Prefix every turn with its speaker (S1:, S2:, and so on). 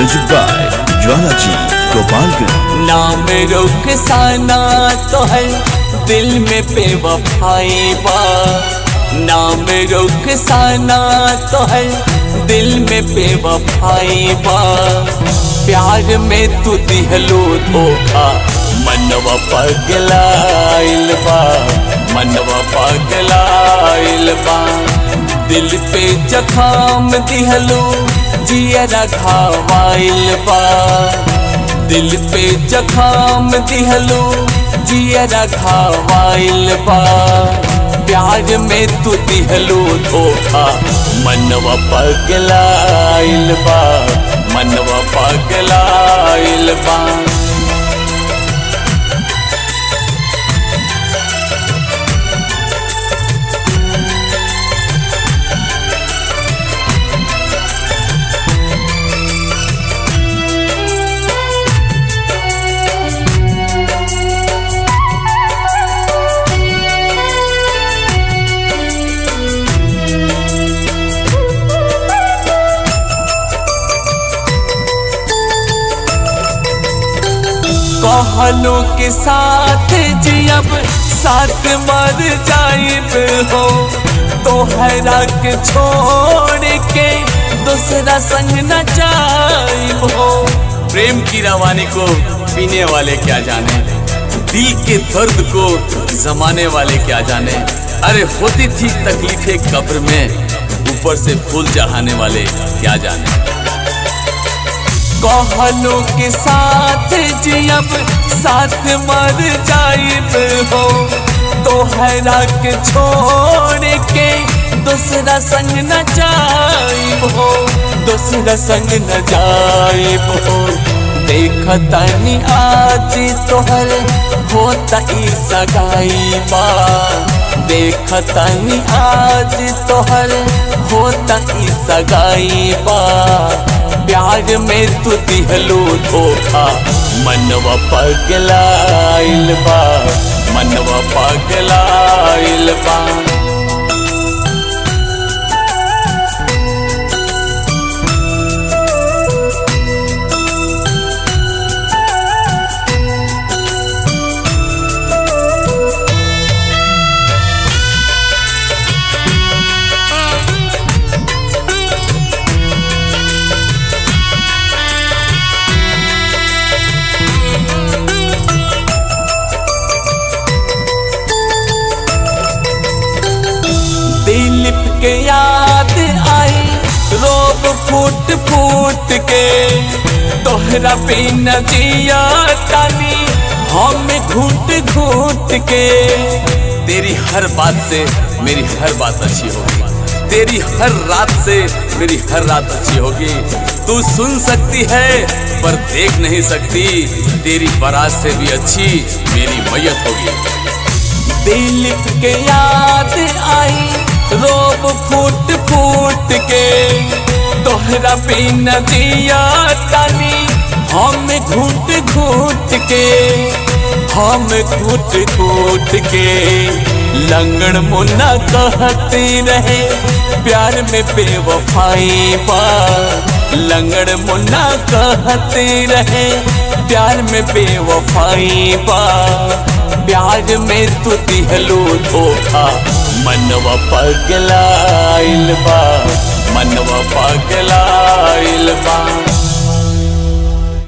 S1: music by ज्वाला जी गोपालगंज
S2: नाम रुखसाना तो है दिल में बेवफाई बा नाम रुखसाना तो है दिल में बेवफाई बा प्यार में तू दिहलो धोखा मनवा पगलाइल बा मनवा पगलाइल बा दिल पे जखाम दिहलो जियरा खावाइल बा दिल पे जखाम दिहलो जियरा खावाइल बा प्यार में तू दिहलो धोखा मनवा पगलाइल बा मनवा पगलाइल बा कहलों के साथ जियब साथ मर जाइब हो तोहरा के छोड़ के दूसरा संग न जाइब हो प्रेम की रवानी को पीने वाले क्या जाने दिल के दर्द को जमाने वाले क्या जाने अरे होती थी तकलीफें कब्र में ऊपर से फूल चढ़ाने वाले क्या जाने कहलों के साथ जियब साथ मर जाइब हो तोहरा के छोड़ के दूसरा संग न जाइब हो दूसरा संग न जाइब हो देखतनी आज तोहर होता ई सगाई बा देखतनी आज तोहर होता ई सगाई बा प्यार में तू दिहलो धोखा मनवा पगलाइल बा मनवा पगलाइल बा दिलीप के याद आई रोब फूट फूट के तोहरा बिना जिया तानी हम घूट घूट के तेरी हर बात से मेरी हर बात अच्छी होगी तेरी हर रात से मेरी हर रात अच्छी होगी तू सुन सकती है पर देख नहीं सकती तेरी बारात से भी अच्छी मेरी मैयत होगी दिलीप के याद आई रोब फूट फूट के तोहरा बिना जिया तानी हम घूट घूट के हम घूट घूट के लंगड़ मुन्ना कहते रहे प्यार में बेवफाई बा लंगड़ मुन्ना कहते रहे प्यार में बेवफाई बा प्यार में तू दिहलो धोखा मनवा पगलाइल बा मनवा पगलाइल बा